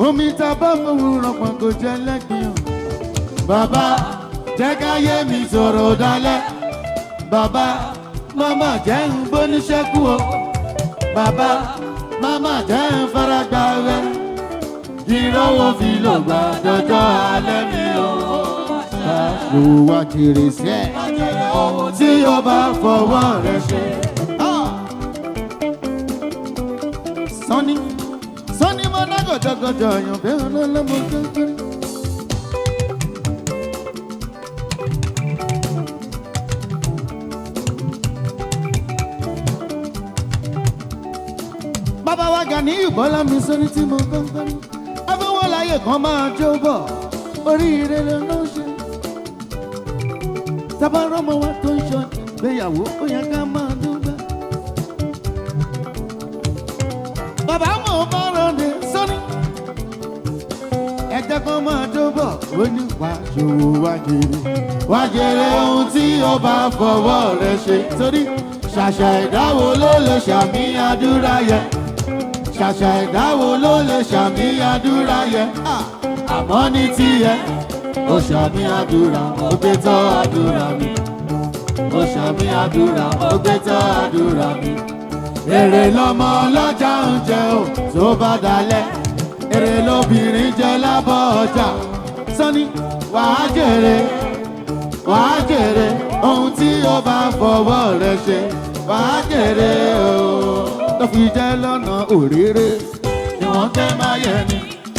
omi tá a bá fọwọ́ rọpò kò jẹ́ lẹ́gbìn o. bàbá jẹ́ káyé mi sọ̀rọ̀ dalẹ̀. bàbá màmá jẹ́ ń bóníṣẹ́kù o. bàbá màmá jẹ́ ń faragbá rẹ̀. ìrànwọ́ fi lò gbà dọ́jọ́ alẹ́ mi o. ló wá jèrè sí ẹ̀ tí o bá fọwọ́ rẹ̀ ṣe. sọ́ni sọ́ni mo ná gọ̀jọ̀gọ̀jọ̀ èèyàn bẹ́ẹ̀ ọlọ́lọ́mọ kékeré. bàbá wa Gani Bọ́lá mi sọ́ni tí mo gbọ́ngbọ́n afẹ́wọ́ láyé kan máa jó bọ̀ oríire ló ló ṣe. tabarọ́mọ wa tó ń ṣọ ìgbéyàwó ó yẹ ká máa dúpẹ́. bàbá mọ̀ ọ́ máa rọ̀ǹde sọ́ni. ẹ̀jẹ̀ kan máa jó bọ̀ ó ní wá ṣòwò wá jèrè. wá jèrè ohun tí ó bá fọwọ́ rẹ̀ ṣe. torí ṣàṣà ìdáwó ló lè ṣàmì àdúrà yẹn ṣàṣà ìdáwó ló lè ṣàmì àdúrà yẹn àmọ́ ní tiẹ̀ ó ṣàmì àdúrà ó gbé tọ́ àdúrà mi ó ṣàmì àdúrà ó gbé tọ́ àdúrà mi. èrè lọmọ ọlọ́jà ń jẹ ò tó bá dalẹ̀ èrè lobìnrin jẹ lábọ́ ọjà sọ́ni wàá jèrè wàá jèrè ohun tí ó bá fọwọ́ rẹ ṣe wàá jèrè o tó fi jẹ́ lọ́nà òréré ni wọ́n fẹ́ máa yẹ ni.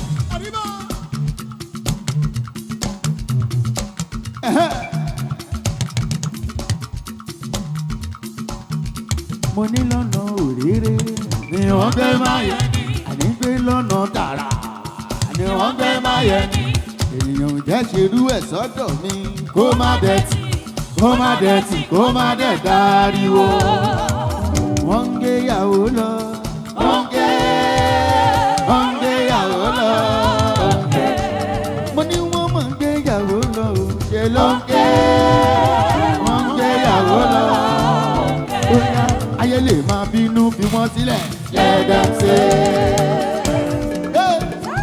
mo ní lọ́nà òréré ni wọ́n fẹ́ máa yẹ ni. àní pé lọ́nà tààrà ni wọ́n fẹ́ máa yẹ ni. ènìyàn ò jẹ́ ṣerú ẹ̀ sọ́dọ̀ mi kó má dẹ̀tì kó má dẹ̀tì kó má dẹ̀ dáríwó. wọ́n ń gbéyàwó lọ. wọ́n ń gbé wọ́n ń gbéyàwó lọ. mo ní wọ́n mọ̀ ń gbéyàwó lọ. o. ṣe ló ń gbé wọ́n ń gbéyàwó lọ. bóyá ayé lè máa bínú fi wọ́n sílẹ̀. let them say. Hey!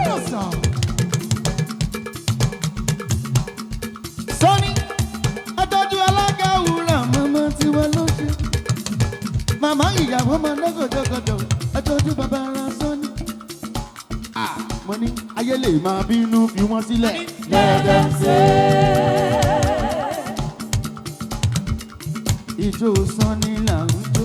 sọ́ni adájú alága wúrà màmá tiwa ló ṣe màmá ìyàwó máa ná gọ̀dọ̀gọ̀dọ̀ adájú bàbá ara sọ́ni. Ah, mo ní ayé lè máa bínú fi wọ́n sílẹ̀. lẹ́dẹ̀ ṣe. ìjó sọ́ni là ń jó.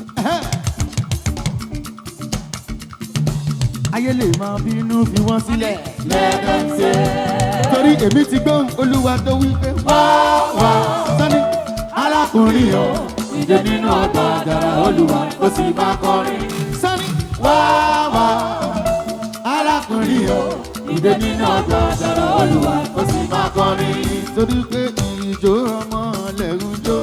ayé lè máa bínú fi wọ́n sílẹ̀. lẹ́dẹ̀ ṣe. torí èmi ti gbọ́ olúwa tó wí pé wá wá sọ́ni arákùnrin o ìdè nínú ọgbà àjàrà olúwa ó sì máa kọrin. sọ́ni wá wá arákùnrin o ìdè nínú ọgbà àjàrà olúwa ó sì máa kọrin. torí pé ìjó ọmọ lẹ́rù jó.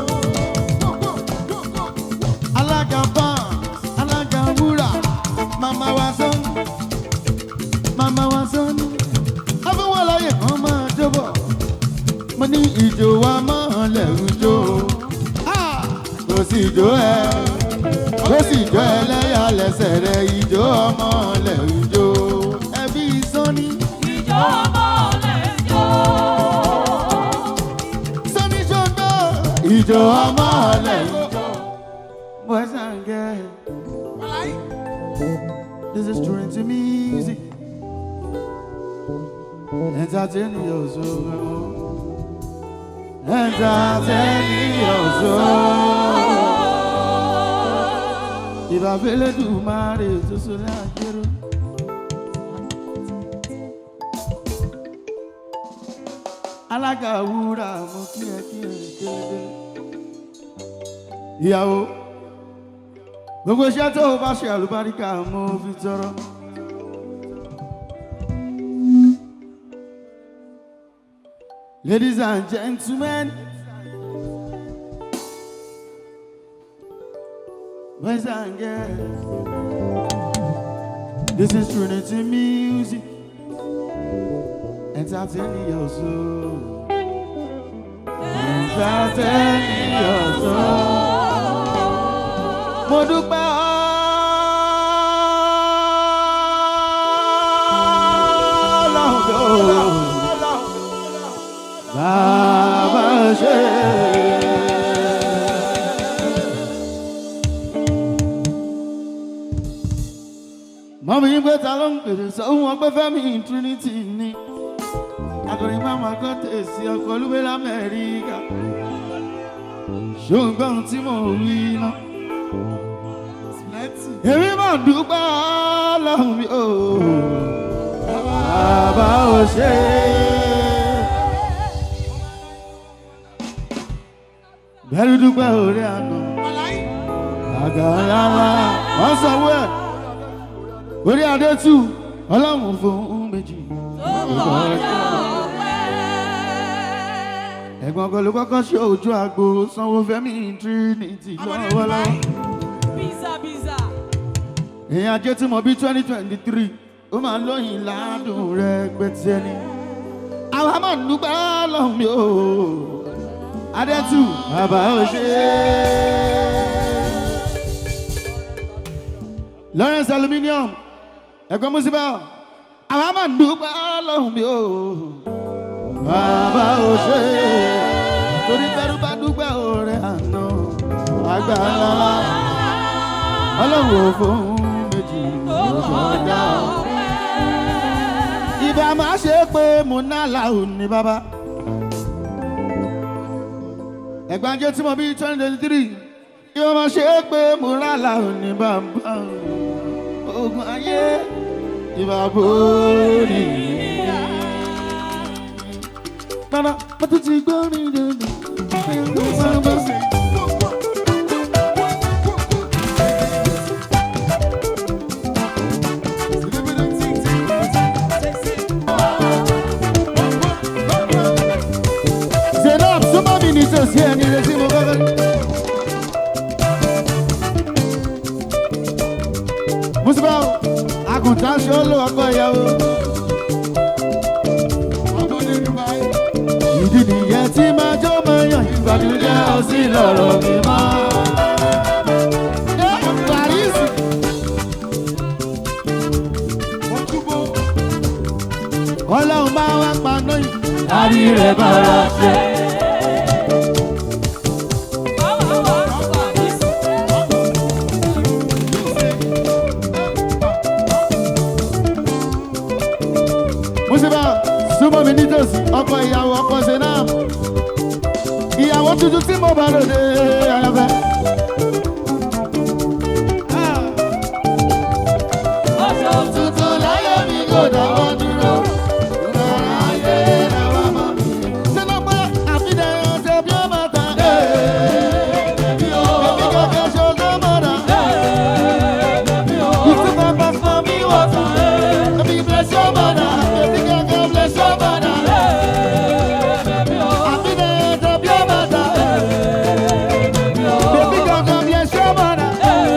alága ban alága wúrà màmá wa sọ́ni màmá wa sọ́ni afẹ́wọ́ láyè kan máa jọ́bọ̀ mo ní ìjò wa máa lẹ́rù jó Ah! kò sí ìjó ẹ kò sí ìjó ẹlẹ́yà lẹ́sẹ̀ rẹ ìjó ọmọ lẹ́rù jó ẹbí sọ́ni Ìjọ ọmọ lè jó. sọ́ni ṣọ́gbọ́ ìjó ọmọ lẹ́rù jó. Boys and girls, this is Trinity music. Entertaining your soul. Entertaining your soul. Ìbá fẹ́lẹ́ dùn máa rè tó sórí àjẹrò. Alága wúrà mo kí ẹ kí ẹ délédélé. Ìyàwó gbogbo iṣẹ́ tó o bá ṣe àlùbáríkà mo fi tọrọ. Ladies and gentlemen, boys and girls, this is Trinity Music, entertaining your soul, entertaining your soul. Mo dúpẹ́ bàbá ṣe. mọ́mí yín pé ta ló ń pèrè sọ́hún wọn pé fẹ́mi trinity ni akọrin máma kan tèsí ọkọ̀ olúwe lamẹ́ríkà ṣùgbọ́n tí mò ń wí náà èmi máa dúpẹ́ lọ́hùn mi ò bàbá ò ṣe bẹ́ẹ̀ dúpẹ́ orí àná àgàrà wọ́n sanwó ẹ̀ orí adé tù ọlọ́run fún méjì. ẹ̀gbọ́n ọkọ ló kọ́kọ́ ṣe ojú àgbo sanwó fẹ́mi trinity lọ́wọ́lọ́wọ́. Biza, biza. èèyàn ajé tí mo bí twenty twenty three ó máa lóyìn ládùn rẹ gbẹtì ẹni. àwa máa ń dúpẹ́ lọ́hùn mi o adétù bàbá ò ṣe é. lawrence aluminium ẹ̀gbọ́n musiba àwa máa ń dúpẹ́ lọ́hùn mi o bàbá ò ṣe é. torí bẹ́rù bá dúpẹ́ òré àná àgbà ńlá ọlọ́run ò fún méjì lọ́dọ̀ ìbá máa ṣe pé mo ná làwọn ní bàbá. ẹ̀gbájẹ́ tí mo bí twenty twenty three ìbá máa ṣe pé mo rà làwọn ní bàbá. ogun ayé ìbá borí. Nana, mo tún ti gbọ́ ní dandan. Zainab, súnmọ́ mi ní tòsí ẹni rẹ tí mo kọ́kọ́. Mùsùlùmí, àgùntàn ṣe ó lò ọkọ ìyàwó. Ìdí nìyẹn tí máa jó máa yàn ìgbàdúrà ọ̀sìn lọ́rọ̀ mi mọ́. Paris. Ọlọ́run bá wá paná yìí. Àrí rẹ̀ bára ṣe. Mùsùlùmí, súnmọ́ mi nítòsí, ọkọ ìyàwó ọkọ Zainab. Ìyàwó tuntun tí mo bá lòdì ayọ̀fẹ́. Tuntun láyé mi kò dáwọ́ dúró. Ìgbàlá ayé làwa mọ̀. Sínú pé àfihàn ọ̀sẹ̀ bí ó máa tàn. Èmi kọ̀ọ̀kan ṣoṣo mọ̀ra. Ìtumọ̀ bá fún mi wọ̀ tán. Èmi bless your mother. Èmi kọ̀ọ̀kan bless your mother. Àfihàn ọ̀sẹ̀ bí ó máa tàn. Èmi kọ̀ọ̀kan bless your mother.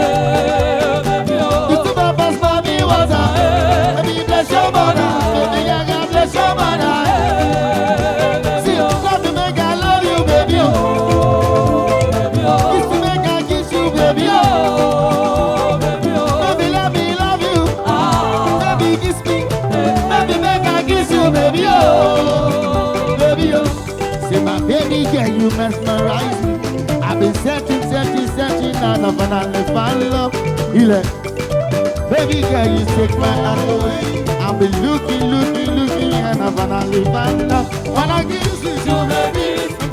Ìtumọ̀ bá fún mi wọ̀ tán. Èmi bless your mother. Èmi kọ̀ọ̀kan bless your mother. See, love to make I love you, baby. Oh. Kiss to make I kiss you, baby. Oh. Baby, let me love you. Baby, kiss me. Baby, make I kiss you, baby. Oh. Baby, oh. Say, my baby, girl, you mesmerize me. I've been searching, searching, searching, and I finally found love. You like, baby, girl, you take my heart away. I've been looking, looking, looking, and I finally found love. When I kiss you, so baby,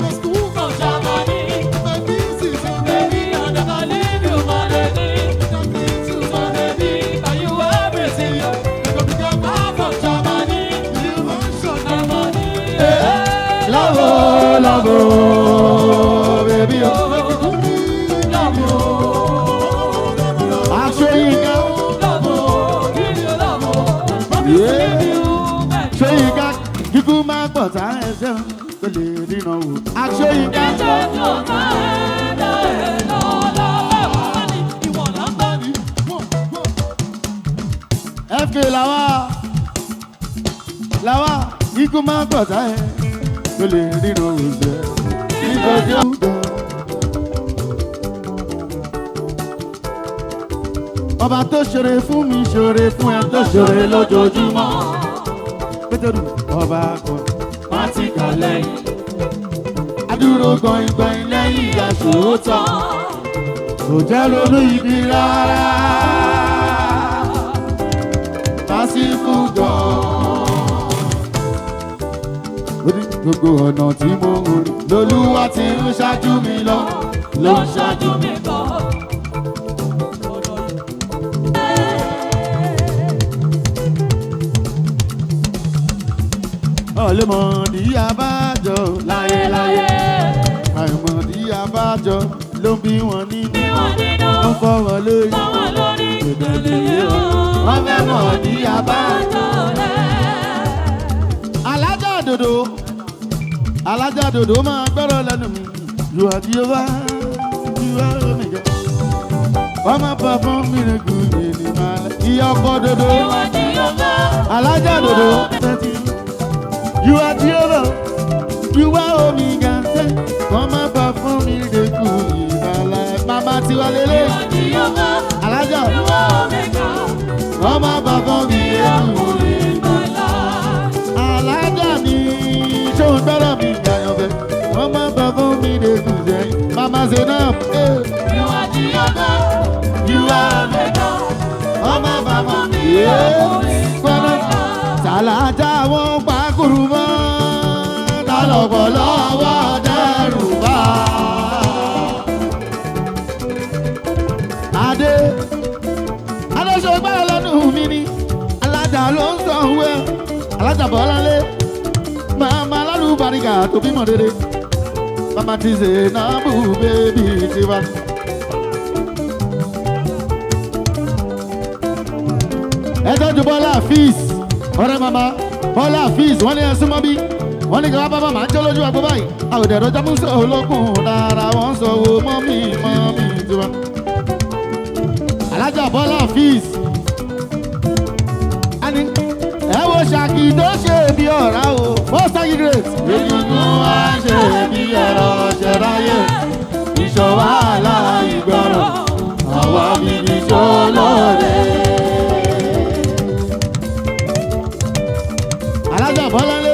love, oh, love, oh, baby, oh. I'll show you now. Show you got, kíkú máa pọ̀ tá ẹsẹ̀ kò lè ríran wò. Aṣọ yìí ká. FK làwa làwa kíkú máa pọ̀ tá ẹ kò lè ríran wò sẹ́. Nítorí ó gbọ́. Ọba tó ṣeré fún mi ṣeré fún ẹ tó ṣeré lójoojúmọ́. pétérù ọba kan Wọ́n ti kàn lẹ́yìn. adúró gbọ̀ngbọ̀n lẹ́yìn aṣòótọ́ kò jẹ́ ronú ibi rárá lásìkò gan-an. ó ní gbogbo ọ̀nà tí mo ń rìn lolúwa ti ń ṣáájú mi lọ Ló ń ṣáájú mi bọ̀. ọ̀lẹ́mọ̀dì abájọ láyéláyé àìmọ̀dì abájọ ló ń bí wọn nínú Bí wọ́n nínú, ó ń fọ́ wọn lórí fọ́ wọn lórí, gbèlè wọn. wọ́n fẹ́ mọ̀ ní abájọ. Bàjọ́ rẹ̀. alájà dòdò alájà dòdò máa gbọ́rọ̀ lẹ́nu mi you are Jehovah you are omega wọ́n máa bọ̀ fún miracle yìí ní malẹ̀ ìyá ọkọ̀ dòdò Ìwà ni yóò bá. alájà dòdò you are Jehovah you are omega ṣe wọ́n máa bọ̀ fún miracle yìí malẹ̀ mama tiwa lélẹ̀ Ìwà ni yóò bá. alájà Ìwà Omega. wọ́n máa bọ̀ fún miracle yìí. Ọkùnrin bọ̀lá. alájà mi ṣóun gbọ́dọ̀ mi gbàyànfẹ́ wọ́n máa bọ̀ fún mi lè kù sẹ́yìn mama zainab eh, Ìwà ni yóò bá. Ìwà Omega. wọ́n máa bọ̀ fún mi Ọkùnrin gbọ́dọ̀ bọ̀lá. tàlàjà wọn pàkúrú mọ́ tàlọ́pọ̀ lọ́wọ́ dẹ́rù bá. adé adéṣe gbọ́dọ̀ lẹ́nu mi ni alájà ló ń sọ òwe alájà bọ́láńlé màmá lálùbáríkà tó bímọ rere màmá ti ṣe náà bù bébí tiwa. ẹ tọ́jú bọ́lá fíìs ọ̀rẹ́ màmá bọ́lá fíìs wọ́n ní ẹ súnmọ́ bí wọ́n ní kí wọ́n bá bá máa ń jẹ́ lójú àgbo báyìí àwòdì ẹ̀rọ jábọ̀ sọ olókùn dára wọ́n sọ wo mọ́mí mọ́mí tiwa. alájà bọ́lá fíìs ani ẹ wo ṣàkì tó ṣe bí ọ̀rá o most high great. egungun wa ṣe bí ẹ̀rọ ṣẹ̀ráyè ìṣọ̀wá aláìgbọràn àwa bíbí ṣọlọ́ọ̀dẹ. alájà bọ́láńlé.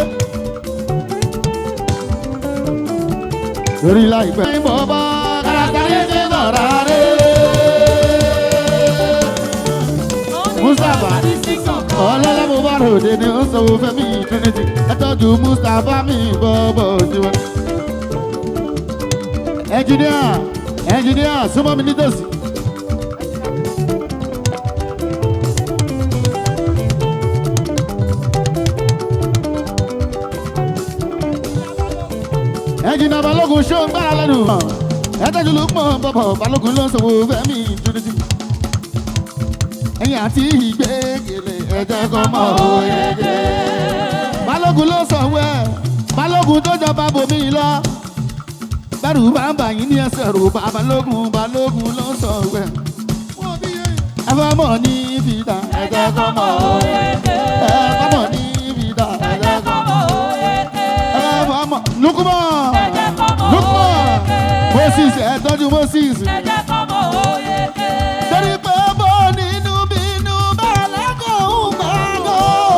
lórí láìpẹ́. ní bọ́bá kárátayé ṣe sọ̀rọ̀ rẹ̀. Mustapha. ọlọ́lá mo bá ròde ni ó sọ fẹ́ mi trinity ẹ tọ́jú mustapha mi bọ́bọ̀ tiwa. ẹnjìníà ẹnjìníà súnmọ́ mi nítòsí. ẹnjìníà balógun ṣó ń gbára lẹ́nu. ẹ tọ́jú ló pọ̀ bọ̀bọ̀ balógun ló ń sọ fẹ́ mi trinity ẹ̀yìn àti ìgbẹ́gẹ̀lẹ̀ ẹ̀jẹ̀ kan mọ̀ òyege. balógun ló sọ wẹ́ balógun tó jọba bòmí lọ. bẹ́rù bá ń bà yín ní ẹsẹ̀ rò bá balógun balógun ló sọ wẹ́. ẹ fẹ́ mọ̀ ní fìdá ẹ̀jẹ̀ kan mọ̀ òyege. ẹ fẹ́ mọ̀ ní fìdá ẹ̀jẹ̀ kan mọ̀ òyege. ẹ fẹ́ mọ̀ lukumọ̀ lukumọ̀ moses ẹ tọ́jú moses. torí pé bó nínú bínú bẹ́ẹ̀ lẹ́kọ̀ọ́ ń bá lọ.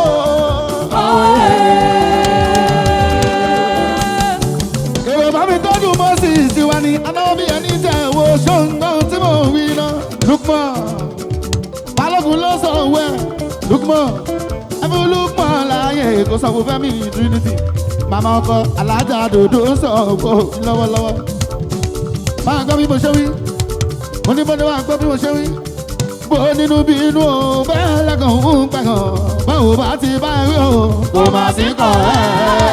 èrò bá mi tọ́jú moses tiwa ni anáwó bí ẹni tẹ̀ wo ṣóńgbọ́n tí mò ń wí náà. lukman balógun ló sọ wẹ́ lukman ẹbí lukman láàyè kó sọ fún fẹ́mi trinity màmá ọkọ alájà dòdò ń sọ ògbó lọ́wọ́lọ́wọ́ máa gbọ́ bí mo ṣe wí mo ní bọ́dọ̀ wá gbọ́ bí mo ṣe wí bó nínú bí inú o bẹ́ẹ̀ lẹ́kàn ń pẹ̀kàn báwo bá ti bá rí o kò má sí kàn ẹ́.